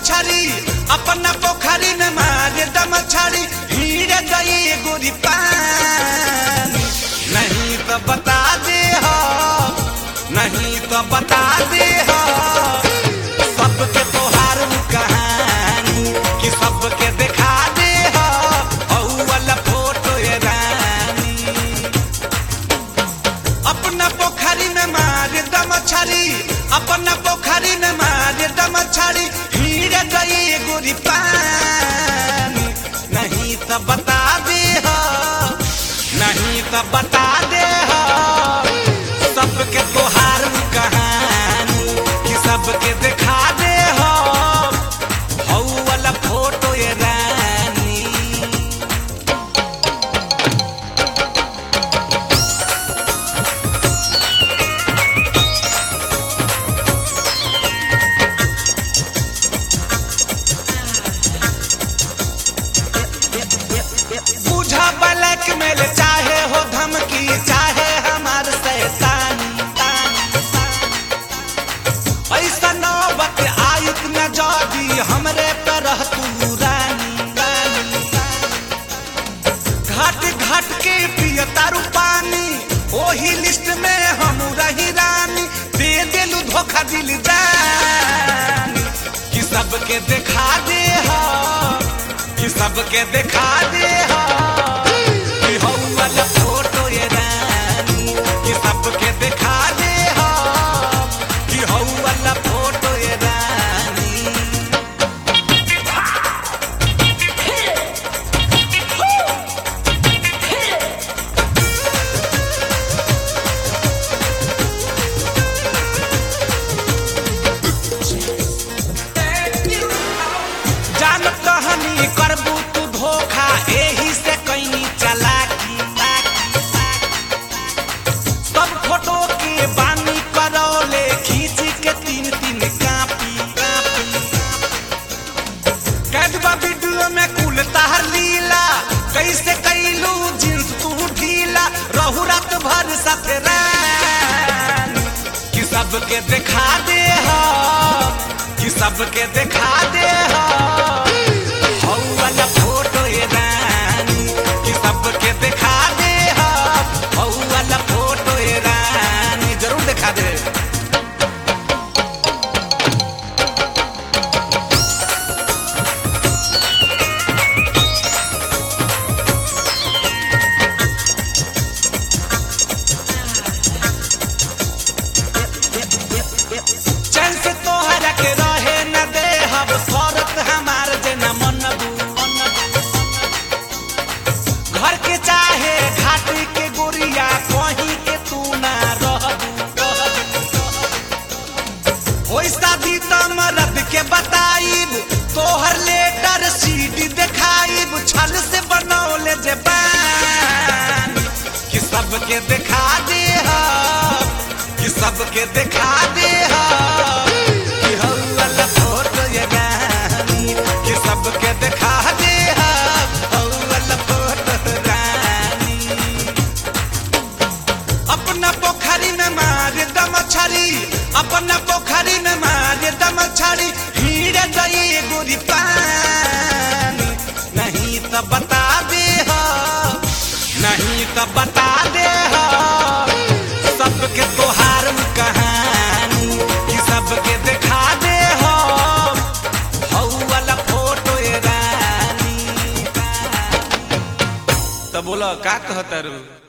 मछरी अपना पोखरी में मारे द मछरी हीरे गई गोरी पानी नहीं तो बता दे हो नहीं तो बता दे हो सबके तोहार कहानी कि सबके दिखा दे हो हऊ वाला फोटो ये रानी अपना पोखरी में मारे द मछरी अपना पोखरी में मारे द मछरी हीरे गई गोरी पानी नहीं तो बता दे हो नहीं तो बता दे हो सबके तोहार कहानी कि सबके दिखा दे हो हऊ वाला फोटो ये रानी बुझा ब्लैक मेल चाहे हो धमकी चाहे हमार शैतानी ऐसा नौबत आयुत न जदी हमरे पे रह तू रानी घाट घाट के पिय तारू पानी ओही लिस्ट में हम रही रानी दे दिलू धोखा दिल जानी कि सबके दिखा दे हो कि सबके दिखा दे हो कि हौ वाला फोटो ये रानी कि सबके दिखा दे हो कि हौ वाला फोटो ये रानी जान कहनी करबू तू धोखा एही से कैनी चलाकी सब फोटो के बानी करौले खींच के तीन तीन कापी कैदबा वीडियो में कुल तार लीला कैसे कैलू जींस तू ढीला रहू रात भर साथ रानी कि सबके दिखा दे हो कि सबके दिखा दे हो हौ वाला फोटो ये रानी कि सबके दिखा दे हो हौ वाला फोटो ये रानी जरूर दिखा दे चैन से तोहरा के रहे न दे हब शरत हमार जे न मनबू घर के चाहे घाटी के गोरिया कहीं के तू ना रहबू होई शादी त मरद के बताइब तोहर लेटर सीडी देखाइब छल से बनौले जे बानी कि सबके दिखा दे हो कि सबके दिखा दे हो कि हौ वाला फोटो ये रानी कि सबके दिखा दे हो हौ वाला फोटो रानी अपना पोखरी में मारे द मछरी अपना पोखरी में मारे द मछरी हीरे गई गोरी पानी नहीं तो बता दे हो नहीं तो बता दे हो सबके तोहार कहानी कि सबके दिखा दे हो हौ वाला फोटो ये रानी तो बोलो का कहता रू